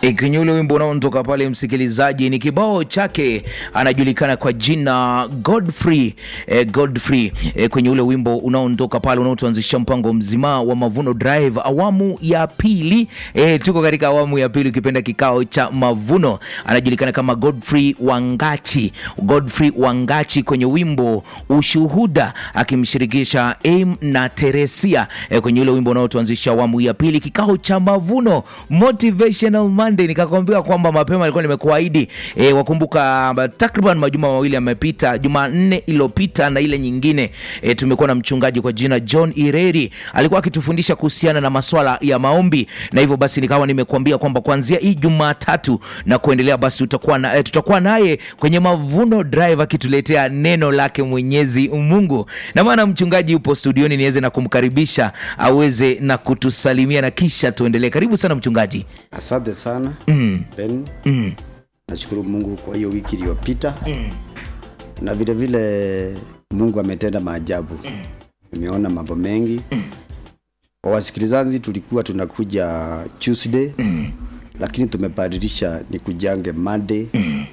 E, kwenye ule wimbo unaontoka pale, msikilizaji, ni kibao chake, anajulikana kwa jina Godfrey e, Godfrey e, kwenye ule wimbo unaontoka pale unaotuanzisha mpango mzima wa Mavuno Drive awamu ya pili. E, tuko katika awamu ya pili, ukipenda kikao cha mavuno. Anajulikana kama Godfrey Wangachi, Godfrey Wangachi kwenye wimbo Ushuhuda, akimshirikisha Aim na Teresia e, kwenye ule wimbo unaotuanzisha awamu ya pili, kikao cha mavuno Motivational Monday. Nikakwambia kwamba mapema alikuwa nimekuahidi e, wakumbuka takriban majuma mawili yamepita, Jumanne iliyopita na ile nyingine e, tumekuwa na mchungaji kwa jina John Ireri alikuwa akitufundisha kuhusiana na maswala ya maombi, na hivyo basi nikawa nimekuambia kwamba kuanzia hii Jumatatu na kuendelea basi utakuwa na, e, tutakuwa naye kwenye Mavuno Drive akituletea neno lake Mwenyezi Mungu, na maana mchungaji yupo studioni niweze na kumkaribisha aweze na kutusalimia na kisha tuendelee. Karibu sana mchungaji. Asante sana Ben. Nashukuru Mungu kwa hiyo wiki iliyopita na vile vile Mungu ametenda maajabu. Nimeona mambo mengi. Kwa wasikilizaji, tulikuwa tunakuja Tuesday lakini tumebadilisha ni kujange Monday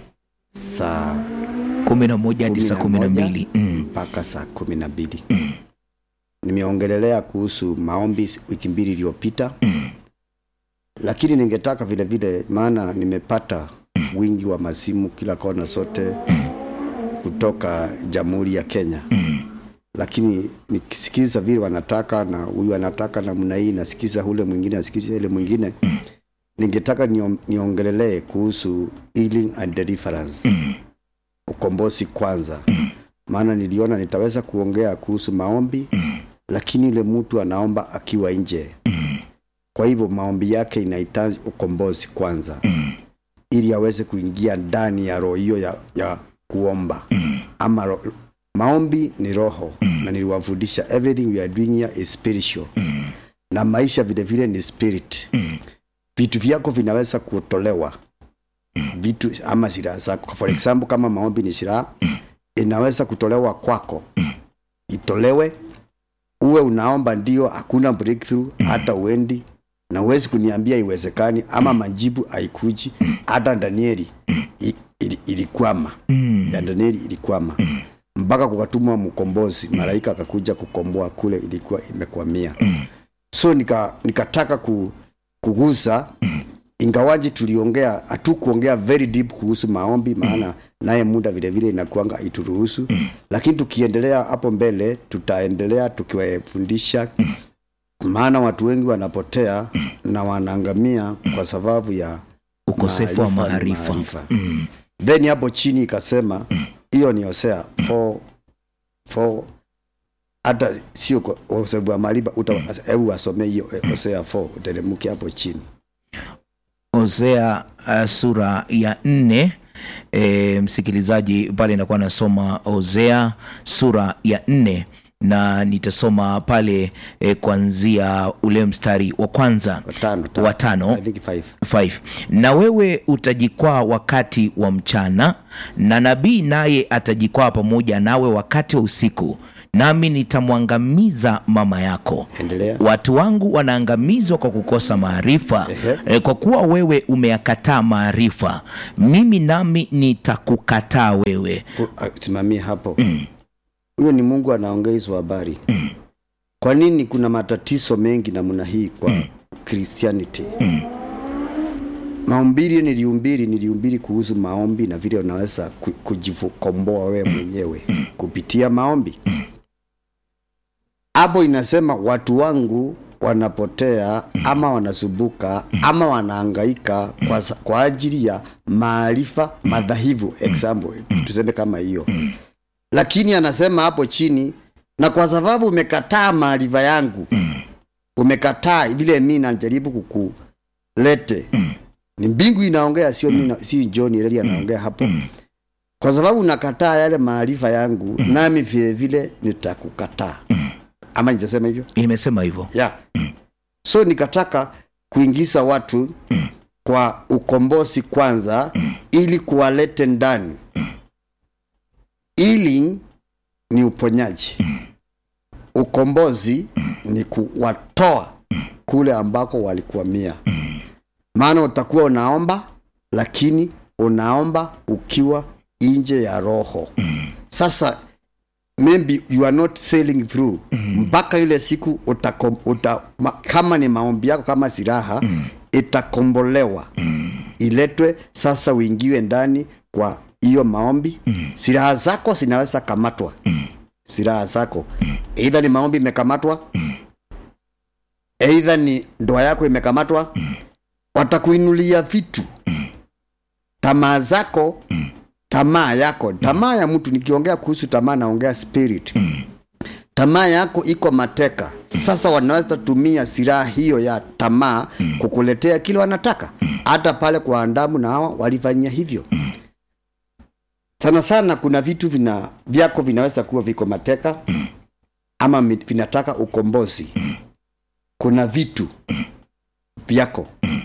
saa kumi na moja hadi saa kumi na moja mbili Mm. mpaka saa kumi na mbili nimeongelelea kuhusu maombi wiki mbili iliyopita lakini ningetaka vile vile maana nimepata wingi wa masimu kila kona sote kutoka jamhuri ya kenya lakini nikisikiza vile wanataka na huyu anataka namna hii nasikiza ule mwingine nasikiza ile mwingine ningetaka nion- niongelelee kuhusu healing and deliverance ukombozi kwanza maana niliona nitaweza kuongea kuhusu maombi lakini yule mtu anaomba akiwa nje kwa hivyo maombi yake inahitaji ukombozi kwanza ili aweze kuingia ndani ya roho hiyo ya, ya kuomba ama ro, maombi ni roho na niliwafundisha everything we are doing here is spiritual na maisha vile vile ni spirit vitu vyako vinaweza kutolewa vitu ama silaha zako for example kama maombi ni silaha inaweza kutolewa kwako itolewe uwe unaomba ndio hakuna breakthrough hata uendi na uwezi kuniambia iwezekani ama majibu haikuji hata danieli i- ili- ilikwama ya danieli ilikwama mpaka kukatumwa mkombozi malaika akakuja kukomboa kule ilikuwa imekwamia so nika, nikataka ku, kugusa ingawaji tuliongea hatukuongea very deep kuhusu maombi maana naye muda vile vile inakuanga ituruhusu lakini tukiendelea hapo mbele tutaendelea tukiwafundisha maana watu wengi wanapotea na wanaangamia kwa sababu ya Ukosefu wa maarifa. then hapo chini ikasema hiyo ni hosea 4 4 hata sio kwa ukosefu wa maarifa uta- hebu wasomee hiyo eh, hosea 4 uteremke hapo chini Hosea uh, sura ya nne. E, msikilizaji pale inakuwa nasoma Hosea sura ya nne na nitasoma pale e, kuanzia ule mstari wa kwanza watano wa tano I think five. 5 na wewe utajikwaa wakati wa mchana na nabii naye atajikwaa pamoja nawe wakati wa usiku nami nitamwangamiza mama yako Endelea. watu wangu wanaangamizwa kwa kukosa maarifa Ehe. e, kwa kuwa wewe umeyakataa maarifa mimi nami nitakukataa wewe Ku- ah, simamia hapo huyo ni mungu anaongea hizo habari kwa nini kuna matatizo mengi namna hii kwa christianity maumbili niliumbiri niliumbiri kuhusu maombi na vile unaweza ku- kujikomboa wewe mwenyewe kupitia maombi hapo inasema watu wangu wanapotea ama wanasubuka ama wanaangaika kwa, sa- kwa ajili ya maarifa madhahivu example tuseme kama hiyo lakini anasema hapo chini na kwa sababu umekataa maarifa yangu umekataa vile mi najaribu kukulete ni mbingu inaongea sio mi na- si john Eleli anaongea hapo kwa sababu unakataa yale maarifa yangu nami vile vile nitakukataa ama nitasema hivyo imesema hivyo yeah. so nikataka kuingiza watu kwa ukombozi kwanza ili kuwalete ndani ili ni uponyaji ukombozi ni kuwatoa kule ambako walikwamia maana utakuwa unaomba lakini unaomba ukiwa nje ya roho sasa maybe you are not sailing through mpaka ile siku utakom, uta, ma, kama ni maombi yako kama silaha itakombolewa iletwe sasa uingiwe ndani kwa hiyo maombi silaha zako zinaweza kamatwa silaha zako eidha ni maombi imekamatwa eidha ni ndoa yako imekamatwa watakuinulia vitu tamaa zako tamaa yako tamaa ya mtu nikiongea kuhusu tamaa naongea spirit tamaa yako iko mateka sasa wanaweza tumia silaha hiyo ya tamaa kukuletea kile wanataka hata pale kwa andamu na hawa walifanyia hivyo sana sana kuna vitu vina vyako vinaweza kuwa viko mateka ama mi- vinataka ukombozi kuna vitu vyako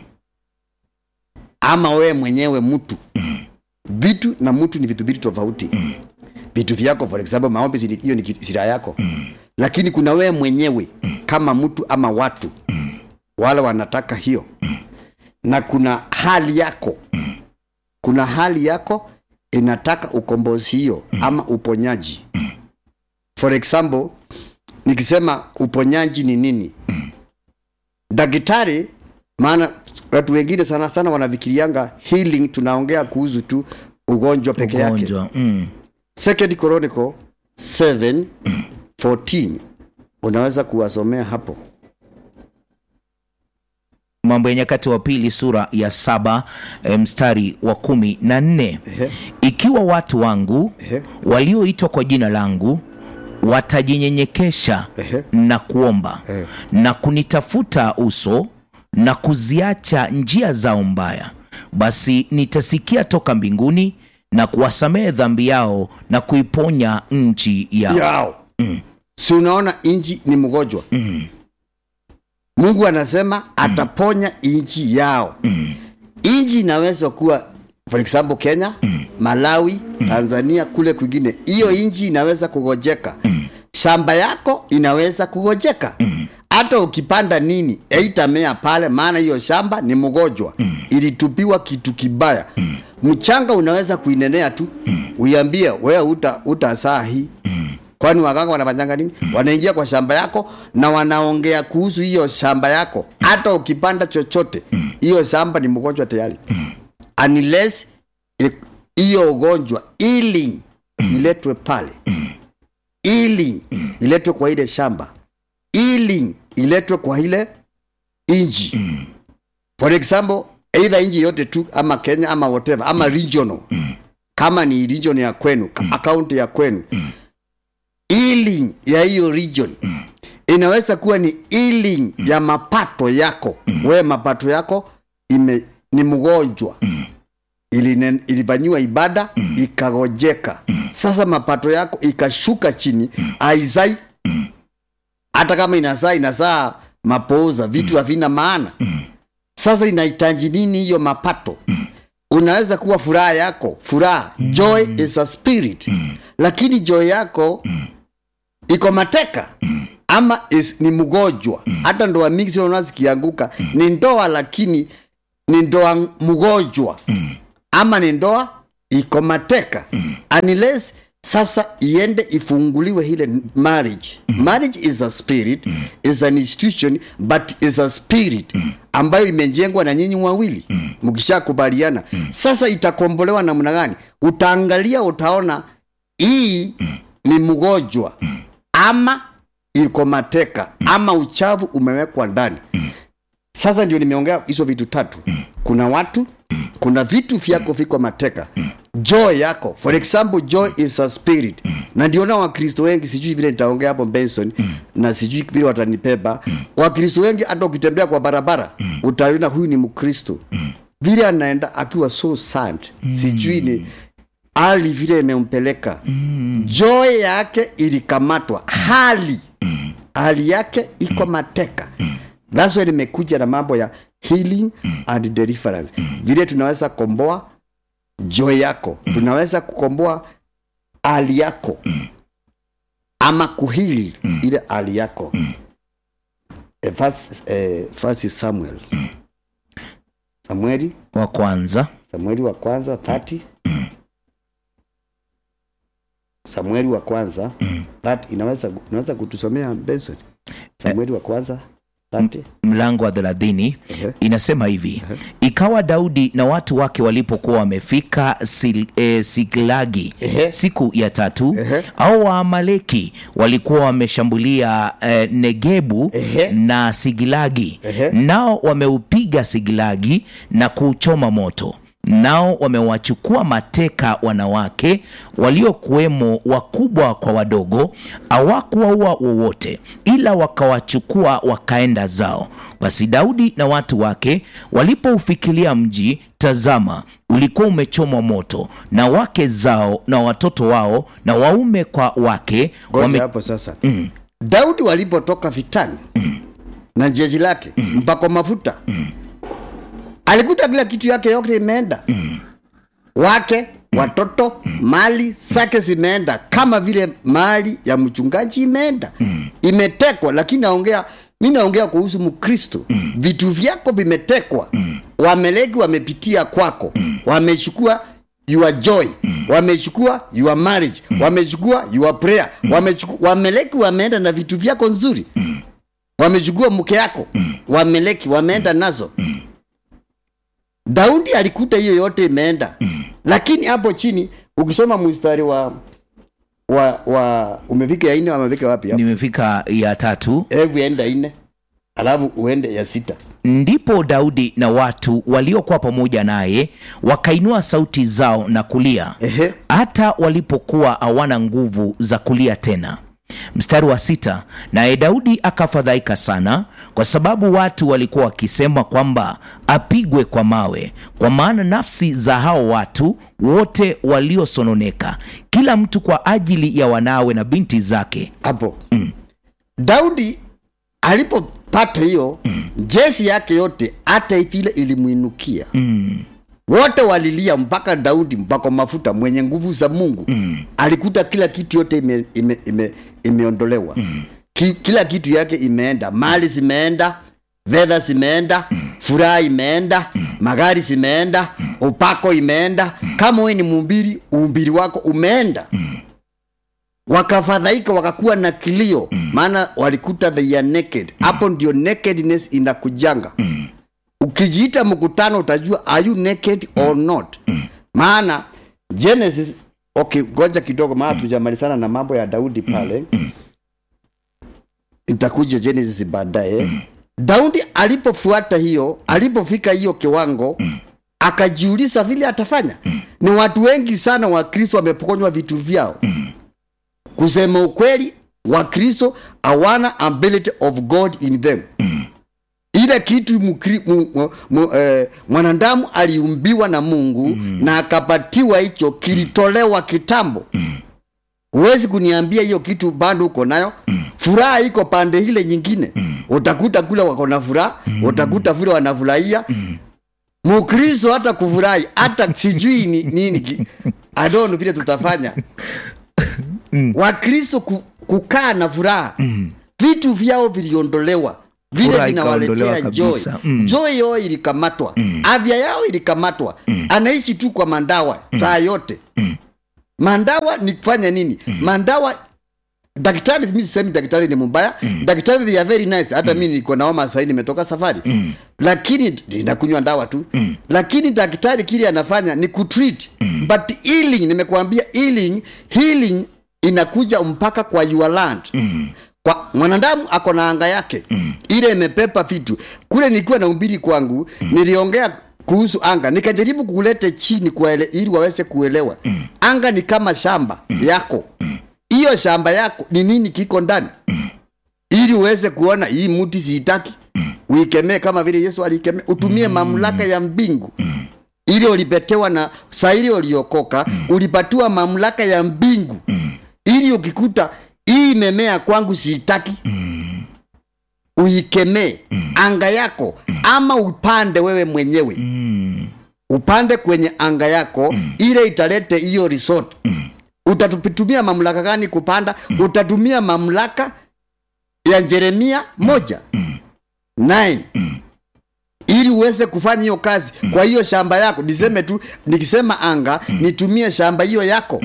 ama wewe mwenyewe mtu vitu na mtu ni vitu mbili tofauti vitu vyako for example maombi zili- hiyo ni ki- silaha yako lakini kuna wewe mwenyewe kama mtu ama watu wale wanataka hiyo na kuna hali yako kuna hali yako inataka ukombozi hiyo ama uponyaji for example nikisema uponyaji ni nini daktari maana watu wengine sana sana wanafikirianga healing tunaongea kuhusu tu ugonjwa peke yake ugonjwa mm. second chronicle 7 14 unaweza kuwasomea hapo mambo ya nyakati wa pili sura ya saba eh, mstari wa kumi na nne Ehe. ikiwa watu wangu Ehe. walioitwa kwa jina langu watajinyenyekesha Ehe. na kuomba Ehe. na kunitafuta uso na kuziacha njia zao mbaya basi nitasikia toka mbinguni na kuwasamehe dhambi yao na kuiponya nchi yao yao si unaona inji ni mgonjwa mungu anasema ataponya inji yao inji inaweza kuwa for example kenya malawi tanzania kule kwingine hiyo inji inaweza kugojeka shamba yako inaweza kugojeka hata ukipanda nini eitamea pale maana hiyo shamba ni mgonjwa ilitupiwa kitu kibaya mchanga unaweza kuinenea tu uiambie wewe uta, uta saa hii kwani waganga wanafanyanga nini wanaingia kwa shamba yako na wanaongea kuhusu hiyo shamba yako hata ukipanda chochote hiyo shamba ni mgonjwa tayari unless i- hiyo ugonjwa ili iletwe pale ili iletwe kwa ile shamba ili iletwe kwa ile inji for example either inji yote tu ama kenya ama whatever ama regional kama ni region ya kwenu akaunti ya kwenu healing ya hiyo region inaweza kuwa ni healing ya mapato yako wewe mapato yako ime, ni mgonjwa Iline- ilifanyiwa ibada ikagojeka sasa mapato yako ikashuka chini aizai hata kama inazaa inazaa mapooza vitu havina maana sasa inahitaji nini hiyo mapato unaweza kuwa furaha yako furaha joy is a spirit lakini joy yako iko mateka ama is, ni mgonjwa hata ndoa mingi sinaona zikianguka ni ndoa lakini ni ndoa mgonjwa ama ni ndoa iko mateka unless sasa iende ifunguliwe ile marriage marriage is a spirit is an institution but is a spirit ambayo imejengwa na nyinyi wawili mkishakubaliana sasa itakombolewa namna gani utaangalia utaona hii ni mgonjwa ama iko mateka ama uchavu umewekwa ndani sasa ndio nimeongea hizo vitu tatu kuna watu kuna vitu vyako viko mateka joy yako for example joy is a spirit na ndiona wakristo wengi sijui vile nitaongea hapo benson na sijui vile watanipeba wakristo wengi hata ukitembea kwa barabara utaona huyu ni mkristo vile anaenda akiwa so sad sijui ni hali vile imempeleka joy yake ilikamatwa hali hali yake iko mateka that's why nimekuja na mambo ya healing and deliverance vile tunaweza komboa joy yako tunaweza kukomboa hali yako ama kuhili ile hali yako Eh, first, eh, first samuel samueli wa kwanza samueli wa kwanza 30 samueli wa kwanza 30 inaweza inaweza kutusomea benson samueli wa kwanza 30 mlango wa thelathini Ehe. inasema hivi ikawa daudi na watu wake walipokuwa wamefika sil, e, siklagi Ehe. siku ya tatu Ehe. au waamaleki walikuwa wameshambulia e, negebu Ehe. na sigilagi Ehe. nao wameupiga sigilagi na kuuchoma moto nao wamewachukua mateka wanawake waliokuwemo wakubwa kwa wadogo hawakuwaua wowote ila wakawachukua wakaenda zao basi daudi na watu wake walipoufikilia mji tazama ulikuwa umechomwa moto na wake zao na watoto wao na waume kwa wake ngoja hapo sasa daudi walipotoka vitani na jeshi lake mpako mafuta alikuta kila kitu yake yote imeenda wake watoto mali zake zimeenda kama vile mali ya mchungaji imeenda imetekwa lakini naongea mi naongea kuhusu mkristo vitu vyako vimetekwa wameleki wamepitia kwako wamechukua your joy wamechukua your marriage wamechukua your prayer wamechukua wameleki wameenda na vitu vyako nzuri wamechukua mke yako wameleki wameenda nazo daudi alikuta hiyo yote imeenda lakini hapo chini ukisoma mstari wa wa wa umefika ya ine amefika wapi hapo nimefika ya tatu hebu enda ine alafu uende ya sita ndipo daudi na watu waliokuwa pamoja naye wakainua sauti zao na kulia Ehe. hata walipokuwa hawana nguvu za kulia tena mstari wa sita naye daudi akafadhaika sana kwa sababu watu walikuwa wakisema kwamba apigwe kwa mawe kwa maana nafsi za hao watu wote waliosononeka kila mtu kwa ajili ya wanawe na binti zake hapo daudi alipopata hiyo jeshi yake yote hata vile ilimwinukia wote walilia mpaka daudi mpaka mafuta mwenye nguvu za mungu alikuta kila kitu yote ime, ime, ime, imeondolewa Ki, kila kitu yake imeenda mali zimeenda fedha zimeenda furaha imeenda magari zimeenda upako imeenda kama we ni mumbiri uumbiri wako umeenda wakafadhaika wakakuwa na kilio maana walikuta they are naked hapo ndio nakedness inakujanga ukijiita mkutano utajua are you naked or not maana genesis okay ngoja kidogo maana tujamalizana na mambo ya daudi pale itakuja genesis baadaye daudi alipofuata hiyo alipofika hiyo kiwango akajiuliza vile atafanya ni watu wengi sana wakristo wamepokonywa vitu vyao kusema ukweli wakristo hawana ability of god in them ile kitu mukri, mu, mu, mu, eh, mwanadamu aliumbiwa na mungu mm. na akapatiwa hicho kilitolewa kitambo huwezi kuniambia hiyo kitu bado uko nayo furaha iko pande ile nyingine utakuta kule wako na furaha utakuta vile wanafurahia mukristo hata kufurahi hata sijui ni nini ki- I don't know vile tutafanya wakristo ku, kukaa na furaha vitu vyao viliondolewa vile Furaha vinawaletea ikaondolewa joy kabisa. Mm. joy yao ilikamatwa afya yao ilikamatwa anaishi tu kwa mandawa saa yote mandawa ni kufanya nini mandawa daktari mi sisemi daktari ni mbaya daktari they are very nice hata mi niko naoma sahii nimetoka safari lakini inakunywa ndawa tu lakini daktari kile anafanya ni kutreat but healing nimekuambia healing healing inakuja mpaka kwa your land kwa mwanadamu ako na anga yake ile imepepa vitu kule nikiwa na umbiri kwangu niliongea kuhusu anga nikajaribu kulete chini kuele, ili waweze kuelewa anga ni kama shamba yako hiyo shamba yako ni nini kiko ndani ili uweze kuona hii mti siitaki uikemee kama vile yesu alikemea utumie mamlaka ya mbingu ili ulipetewa na saa ili uliokoka ulipatiwa mamlaka ya mbingu ili ukikuta hii imemea kwangu siitaki uikemee anga yako ama upande wewe mwenyewe upande kwenye anga yako ile italete hiyo resort utatumia mamlaka gani kupanda utatumia mamlaka ya jeremia moja 9 ili uweze kufanya hiyo kazi kwa hiyo shamba yako niseme tu nikisema anga nitumie shamba hiyo yako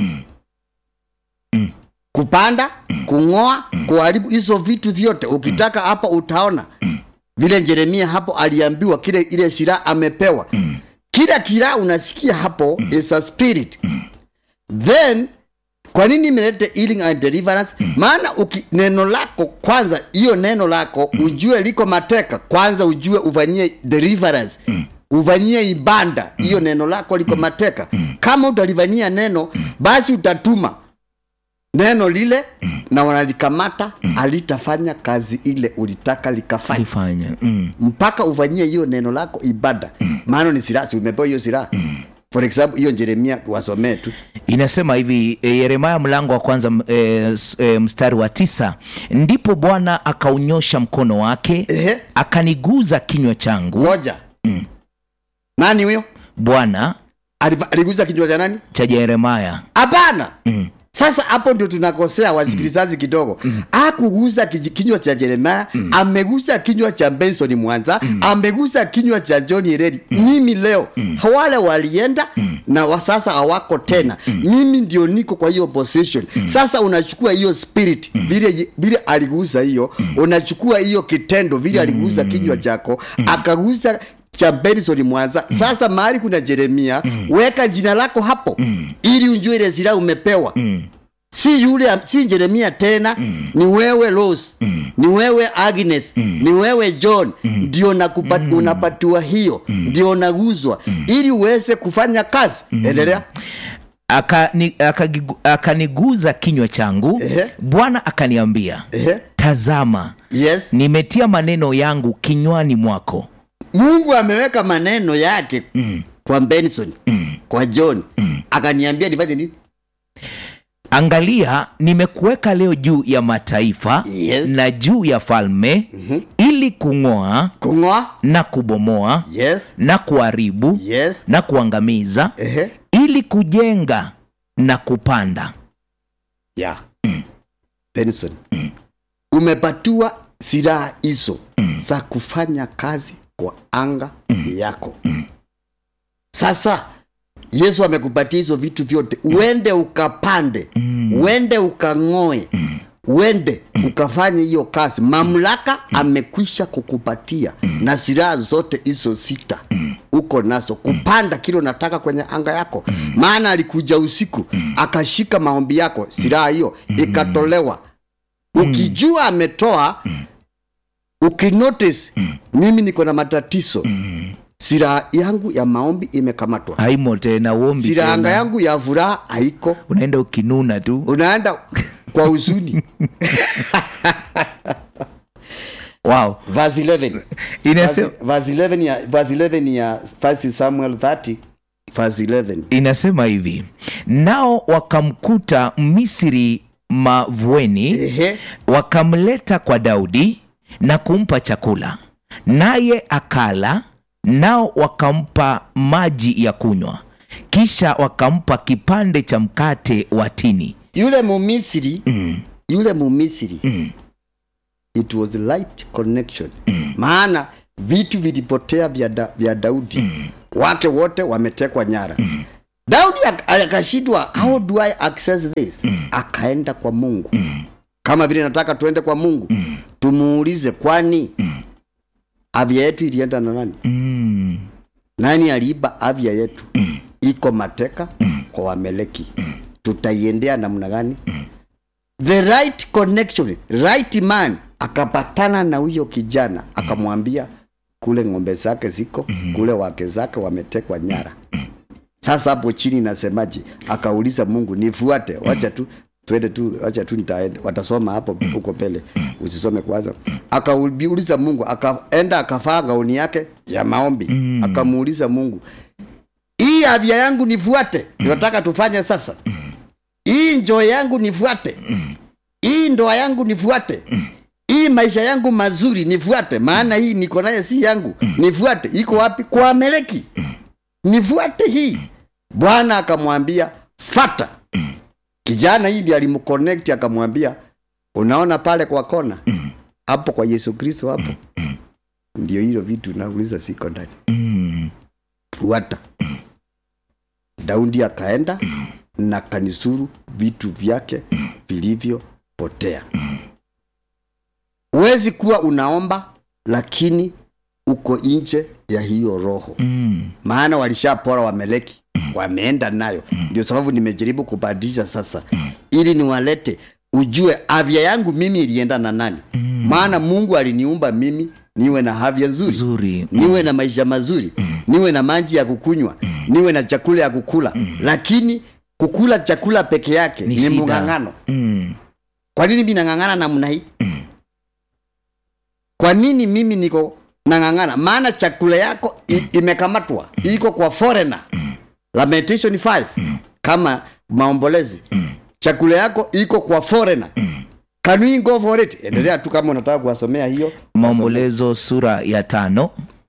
kupanda kung'oa kuharibu hizo vitu vyote ukitaka hapa utaona vile jeremia hapo aliambiwa kile ile shiraha amepewa kila kila unasikia hapo is a spirit then kwa nini imelete healing and deliverance maana uki, neno lako kwanza hiyo neno lako ujue liko mateka kwanza ujue ufanyie deliverance ufanyie ibanda hiyo neno lako liko mateka kama utalifanyia neno basi utatuma neno lile na wanalikamata alitafanya kazi ile ulitaka likafanya alifanya mm. mpaka ufanyie hiyo neno lako ibada maana ni silaha si umepewa hiyo silaha for example hiyo jeremia wasomee tu inasema hivi e, yeremaya mlango wa kwanza m- e, s- e, mstari wa tisa ndipo bwana akaunyosha mkono wake Ehe. akaniguza kinywa changu ngoja nani huyo bwana Aliva- aliguza kinywa cha nani cha yeremaya hapana sasa hapo ndio tunakosea wasikilizaji kidogo akugusa kiji- kinywa cha jeremaya amegusa kinywa cha benson mwanza amegusa kinywa cha john redi mimi leo wale walienda na wa sasa hawako tena mimi ndio niko kwa hiyo position sasa unachukua hiyo spirit vile vile aligusa hiyo unachukua hiyo kitendo vile aligusa kinywa chako akagusa cha benson mwanza sasa mahali kuna jeremia weka jina lako hapo ili unjue ile zila umepewa si yule si jeremia tena ni wewe Rose ni wewe Agnes ni wewe John ndio nakupa- unapatiwa hiyo ndio naguzwa ili uweze kufanya kazi endelea Akani- akagigu- akaniguza kinywa changu Ehe. bwana akaniambia Ehe. tazama yes nimetia maneno yangu kinywani mwako mungu ameweka maneno yake kwa benson kwa john akaniambia nifanye nini angalia nimekuweka leo juu ya mataifa Yes. na juu ya falme ili kung'oa kung'oa na kubomoa yes na kuharibu yes na kuangamiza Ehe. ili kujenga na kupanda yeah. benson umepatiwa silaha hizo za kufanya kazi kwa anga yako sasa yesu amekupatia hizo vitu vyote uende ukapande uende ukang'oe uende ukafanye hiyo kazi mamlaka amekwisha kukupatia na silaha zote hizo sita uko nazo kupanda kile unataka kwenye anga yako maana alikuja usiku akashika maombi yako silaha hiyo ikatolewa ukijua ametoa ukinotice mimi niko na matatizo silaha yangu ya maombi imekamatwa haimo tena uombi silaha anga tena. yangu ya furaha haiko unaenda ukinuna tu unaenda kwa huzuni wow. verse 11 Inase, verse 11 ya verse 11 ya 1 Samuel 30 verse 11 inasema hivi nao wakamkuta misri mavueni ehe wakamleta kwa daudi na kumpa chakula naye akala nao wakampa maji ya kunywa kisha wakampa kipande cha mkate wa tini yule mumisiri yule mumisiri it was light connection maana vitu vilipotea vya, da, vya daudi wake wote wametekwa nyara daudi ak- akashindwa how do i access this akaenda kwa mungu kama vile nataka tuende kwa mungu tumuulize kwani afya yetu ilienda na nani mm. nani aliiba afya yetu iko mateka kwa wameleki tutaiendea namna gani the right connection right man akapatana na huyo kijana akamwambia kule ng'ombe zake ziko kule wake zake wametekwa nyara sasa hapo chini nasemaje akauliza mungu nifuate wacha tu twende tu wacha tu nitaenda watasoma hapo huko mbele usisome kwanza akauliza mungu akaenda akavaa gauni yake ya maombi akamuuliza mungu hii afya yangu nifuate nataka tufanye sasa hii njoo yangu nifuate hii ndoa yangu nifuate hii maisha yangu mazuri nifuate maana hii niko naye si yangu nifuate iko wapi kwa ameleki nifuate hii bwana akamwambia fata kijana hii ndi alimconnect akamwambia unaona pale kwa kona hapo kwa yesu kristo hapo ndio hilo vitu nauliza siko ndani Mm. fuata daudi akaenda na kanisuru vitu vyake vilivyopotea huwezi kuwa unaomba lakini uko nje ya hiyo roho Mm. maana walishapora wameleki wameenda nayo ndio sababu nimejaribu kubadilisha sasa ili niwalete ujue afya yangu mimi ilienda na nani maana mungu aliniumba mimi niwe na afya nzuri Nzuri. niwe na maisha mazuri niwe na maji ya kukunywa niwe na chakula ya kukula lakini kukula chakula peke yake Ni ni, shida. mng'ang'ano Mm. kwa nini mi nang'ang'ana namna hii kwa nini mimi niko nang'ang'ana maana chakula yako i, imekamatwa iko kwa foreigner lamentation 5 kama maombolezi chakula yako iko kwa foreigner can we go for it endelea tu kama unataka kuwasomea hiyo maombolezo sura ya tano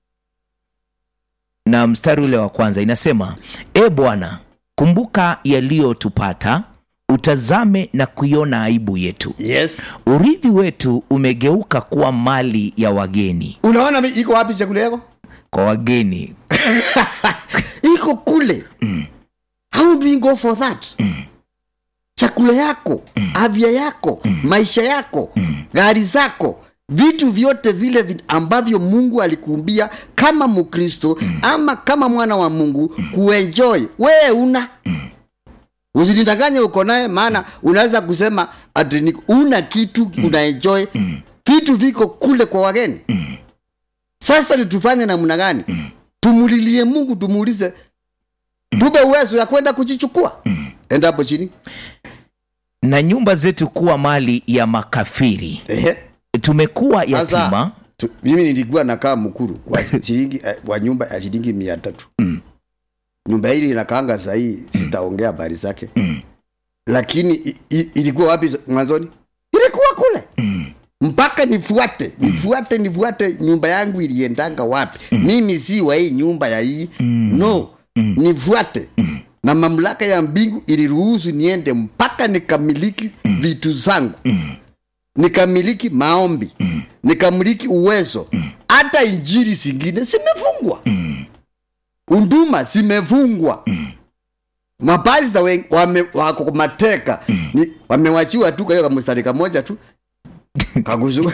na mstari ule wa kwanza inasema e bwana kumbuka yaliyotupata utazame na kuiona aibu yetu yes urithi wetu umegeuka kuwa mali ya wageni unaona mi- iko wapi chakula yako kwa wageni iko kule how do we go for that chakula yako afya yako maisha yako gari zako vitu vyote vile vi- ambavyo mungu alikuumbia kama mkristo ama kama mwana wa mungu kuenjoy wee una usinidanganye uko naye maana unaweza kusema ati ni- una kitu unaenjoy vitu viko kule kwa wageni sasa ni tufanye namna gani tumulilie mungu tumuulize tupe uwezo ya kwenda kujichukua enda hapo chini na nyumba zetu kuwa mali ya makafiri Ehe. tumekuwa Sasa, yatima tu, mimi nilikuwa nakaa mkuru kwa shilingi eh, wa nyumba ya shilingi mia tatu nyumba hili inakaanga sahii sitaongea habari zake lakini i, i, ilikuwa wapi mwanzoni ilikuwa kule mpaka nifuate nifuate nifuate nyumba yangu iliendanga wapi mimi si wa hii nyumba ya hii no nifuate na mamlaka ya mbingu iliruhusu niende mpaka nikamiliki vitu zangu nikamiliki maombi nikamiliki uwezo hata injiri zingine zimefungwa unduma zimefungwa mapasta wen- wame- wako mateka ni- wamewachiwa tu kwa hiyo kamstari kamoja tu kakuzu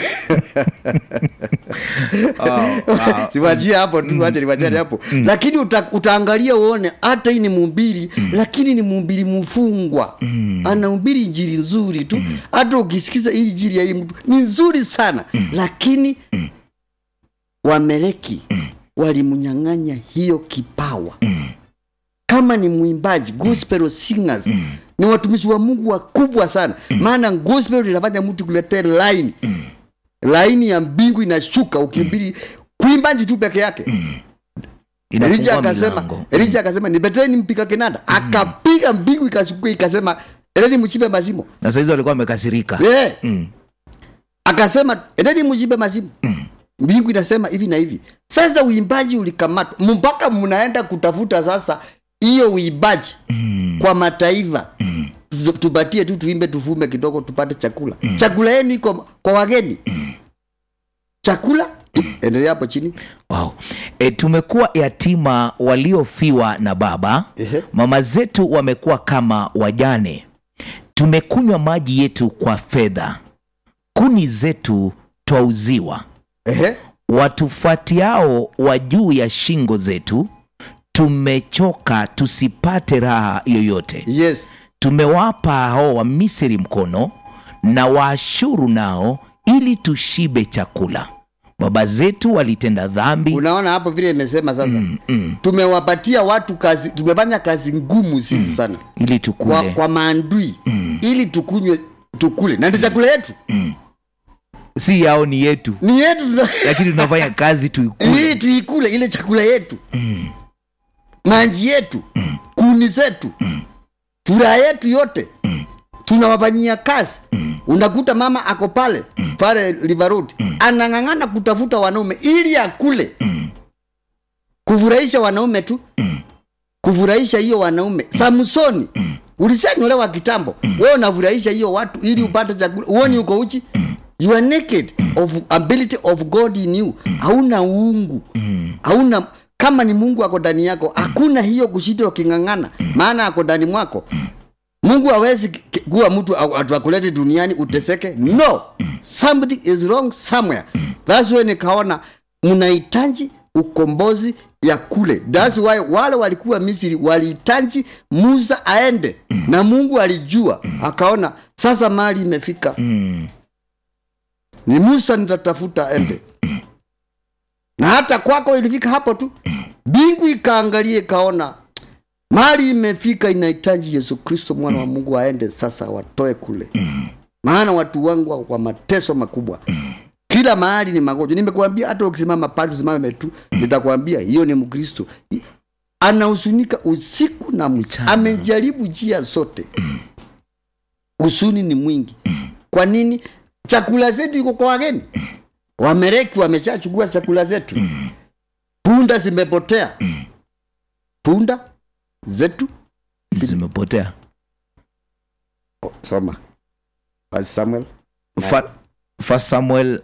siwachie hapo tu wache niwachane hapo lakini uta, utaangalia uone hata hii ni mumbiri lakini ni mumbiri mfungwa anahubiri injili nzuri tu hata ukisikiza hii injili ya hii mtu ni nzuri sana lakini wameleki walimnyang'anya hiyo kipawa kama ni mwimbaji gospel singers ni watumishi wa mungu wakubwa sana maana gospel linafanya mtu kuletea line laini ya mbingu inashuka ukibiri kuimbaji tu peke yake Elija inafungua akasema milango Elija akasema nipeteni mpika kinanda akapiga mbingu ikashuka ikasema endeni mchibe mazimo na sahizi walikuwa wamekasirika yeah. Mm. akasema endeni mchibe mazimo mbingu inasema hivi na hivi sasa uimbaji ulikamatwa mpaka mnaenda kutafuta sasa hiyo uimbaji kwa mataifa Tu- tupatie tu tuimbe tufume kidogo tupate chakula chakula yenu iko kwa wageni chakula endelea hapo chini wow. e, tumekuwa yatima waliofiwa na baba Ehe. mama zetu wamekuwa kama wajane tumekunywa maji yetu kwa fedha kuni zetu twauziwa Ehe. watufuatiao wa juu ya shingo zetu tumechoka tusipate raha yoyote yes tumewapa hao wa misri mkono na waashuru nao ili tushibe chakula baba zetu walitenda dhambi unaona hapo vile imesema sasa tumewapatia watu kazi tumefanya kazi ngumu sisi sana ili kwa, tukule kwa maandui ili tukunywe tukule na ndio chakula yetu si yao ni yetu ni yetu tuna- lakini tunafanya kazi tuikule ili tuikule ile chakula yetu maji yetu kuni zetu furaha yetu yote tunawafanyia kazi unakuta mama ako pale pale River Road anang'ang'ana kutafuta wanaume ili akule kufurahisha wanaume tu kufurahisha hiyo wanaume samsoni ulisanyolewa kitambo wewe unafurahisha hiyo watu ili upate chakula uoni uko uchi you are naked of ability of god in you hauna uungu hauna kama ni mungu ako ndani yako hakuna hiyo kushida uking'ang'ana maana ako ndani mwako mungu hawezi ki- ki- kuwa mtu au- atu akulete duniani uteseke no something is wrong somewhere thats why nikaona mnahitaji ukombozi ya kule thats why wale walikuwa misri walihitaji musa aende na mungu alijua akaona sasa mali imefika ni musa nitatafuta aende na hata kwako ilifika hapo tu mbingu ikaangalia ikaona mali imefika inahitaji yesu kristo mwana wa mungu aende sasa watoe kule maana watu wangu wako kwa mateso makubwa kila mahali ni magonjwa nimekuambia hata ukisimama pale usimame tu nitakwambia hiyo ni mkristo anahusunika usiku na mchana amejaribu njia zote usuni ni mwingi kwa nini chakula zetu iko kwa wageni wamereki wameshachukua chakula zetu punda zimepotea punda zetu zimepotea oh, soma First samuel Fa- First Samuel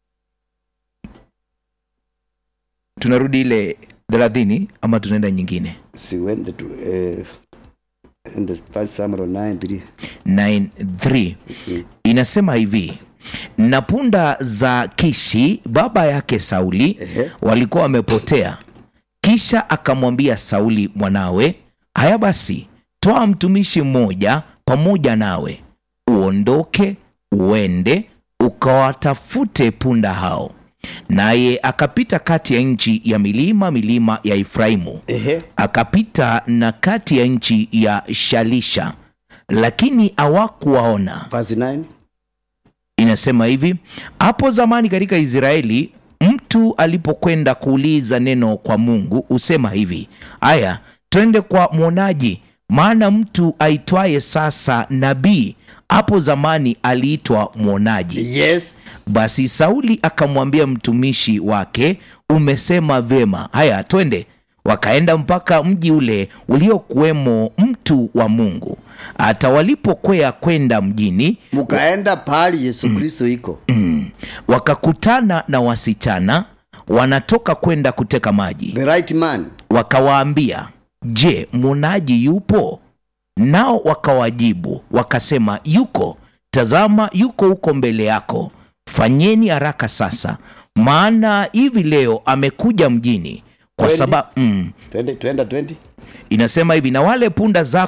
tunarudi ile thelathini ama tunaenda nyingine siwende tu eh, ende First samuel 9 9:3 inasema hivi na punda za kishi baba yake sauli Ehe. walikuwa wamepotea kisha akamwambia sauli mwanawe haya basi toa mtumishi mmoja pamoja nawe uondoke uende ukawatafute punda hao naye akapita kati ya nchi ya milima milima ya efraimu ehe akapita na kati ya nchi ya shalisha lakini hawakuwaona verse 9 inasema hivi hapo zamani katika israeli mtu alipokwenda kuuliza neno kwa mungu husema hivi aya twende kwa mwonaji maana mtu aitwaye sasa nabii hapo zamani aliitwa mwonaji yes basi sauli akamwambia mtumishi wake umesema vyema haya twende wakaenda mpaka mji ule uliokuwemo mtu wa mungu hata walipokwea kwenda mjini mkaenda pahali yesu kristo iko wakakutana na wasichana wanatoka kwenda kuteka maji the right man wakawaambia je mwonaji yupo nao wakawajibu wakasema yuko tazama yuko huko mbele yako fanyeni haraka sasa maana hivi leo amekuja mjini kwa Kweli? sababu mm, twende twenda 20 inasema hivi na wale punda zako